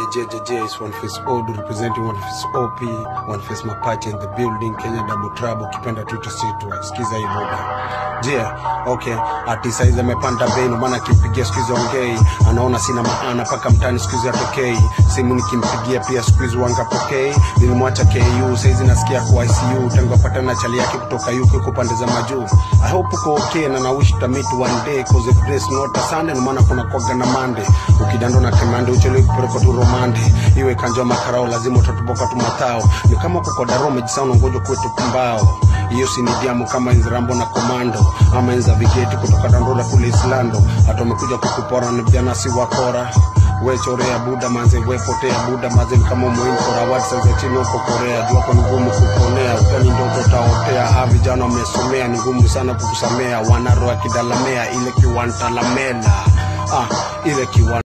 JJJ is one face old representing one face OP, one face mapache in the building, Kenya double trouble, ukipenda tuta sitwa. Sikiza hii boda. Je, okay, ati saizi amepanda bei ndo maana kimpigia siku hizi ongei. Anaona sina maana paka mtani siku hizi atokei. Simu nikimpigia pia siku hizi wanga pokei. Nilimwacha KU saizi nasikia kwa ICU tangu apatana na chali yake kutoka UK huko pande za majuu. I hope uko okay na na wish to meet one day cause if grace not a Sunday ndo maana kuna kwaga na Monday. Ukidando na kemande uchelewe kupelekwa tu romande. Iwe kanjwa makarao lazima utatuboka tu matao. Ni kama kuko daro umejisahau unangoja kwetu kumbao. Hiyo si ni diamu kama enzi Rambo na Komando ama enza vigeti kutoka Dandora kule Islando. Hata umekuja kukupora na vijana si wakora we chorea buda manze we potea buda manze kama muinkora watu sasa chini huko Korea jua kwa ni ngumu kuponea utani ndoto utaotea ha vijana wamesomea ni ngumu sana kukusamea wanaroa kidalamea ile kiwantalamela ah ile kiwan